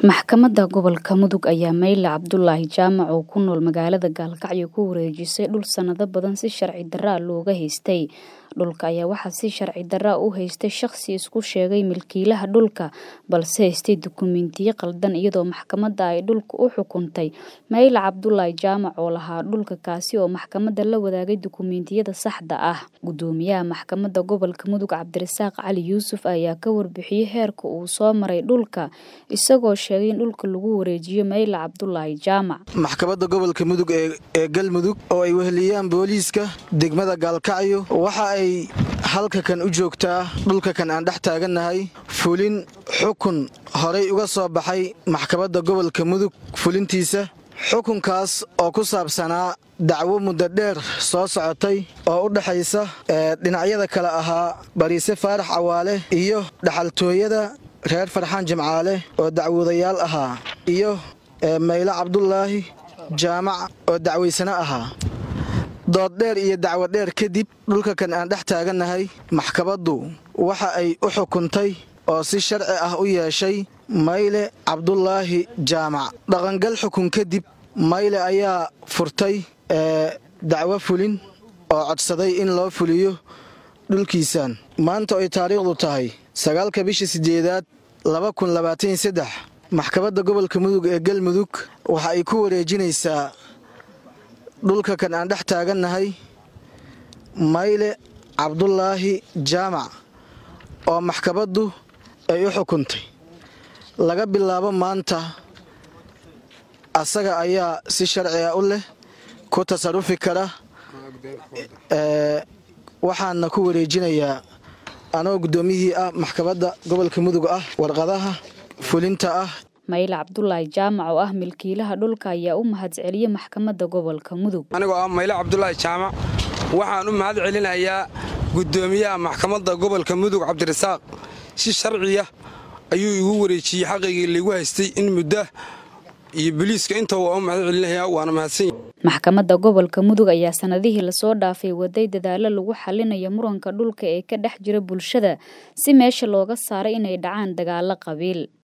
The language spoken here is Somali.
Maxkamadda Gobolka Mudug ayaa Mayle Cabdulaahi Jaamac oo ku nool magaalada Gaalkacyo ku wareejisay dhul sanado badan si sharci darro ah looga haystay. Dhulka ayaa waxaa si sharci darro ah u haystay shaqsi isku sheegay milkiilaha dhulka balse haystay dukumiintiyo qaldan iyadoo maxkamadda ay dhulka u xukuntay Mayle Cabdulaahi Jaamac oo lahaa dhulka kaasi oo maxkamadda la wadaagay dukumiintiyada saxda ah. Gudoomiyaha Maxkamadda Gobolka Mudug Cabdirasaaq Cali Yuusuf ayaa ka warbixiyay heerka uu soo maray dhulka isagoo sheegay in dhulka lagu wareejiyo Mayle Cabdulaahi Jaamac. maxkamadda gobolka mudug ee galmudug oo ay weheliyaan booliiska degmada gaalkacyo waxa ay halka kan u joogtaa dhulka kan aan dhex taagannahay fulin xukun horay uga soo baxay maxkamadda gobolka mudug fulintiisa xukunkaas oo ku saabsanaa dacwo muddo dheer soo socotay oo u dhexaysa dhinacyada kale ahaa bariise faarax cawaale iyo dhaxaltooyada reer farxaan jimcaale oo dacwoodayaal ahaa iyo mayle cabdulaahi jaamac oo dacwaysano ahaa dood dheer iyo dacwo dheer kadib dhulka kan aan dhex taagannahay maxkamaddu waxa ay u xukuntay oo si sharci ah u yeeshay mayle cabdulaahi jaamac dhaqangal xukun kadib mayle ayaa furtay dacwo fulin oo codsaday in loo fuliyo dhulkiisaan maanta ay taariikhdu tahay sagaalka bisha sideedaad maxkamadda gobolka mudug ee galmudug waxa ay ku wareejinaysaa dhulka kan aan dhex taagannahay mayle cabdulaahi jaamac oo maxkamaddu ay u xukuntay laga bilaabo maanta asaga ayaa si sharciga u leh ku tasarufi kara waxaana ku wareejinayaa anoo guddoomiyihii ah maxkamadda gobolka mudug ah warqadaha fulinta ah mayle cabdulaahi jaamac oo ah milkiilaha dhulka ayaa u mahadceliyey maxkamadda gobolka mudug anigoo ah mayle cabdulaahi jaamac waxaan u mahad celinayaa guddoomiyaha maxkamadda gobolka mudug cabdirasaaq si sharciya ayuu igu wareejiyey xaqaygii laigu haystay in muddo iyo boliiska inta waa u mahad celinaya waana mahadsanya maxkamadda gobolka mudug ayaa sanadihii lasoo dhaafay waday dadaalo lagu xalinayo muranka dhulka ee ka dhex jira bulshada si meesha looga saaray inay dhacaan dagaalo qabiil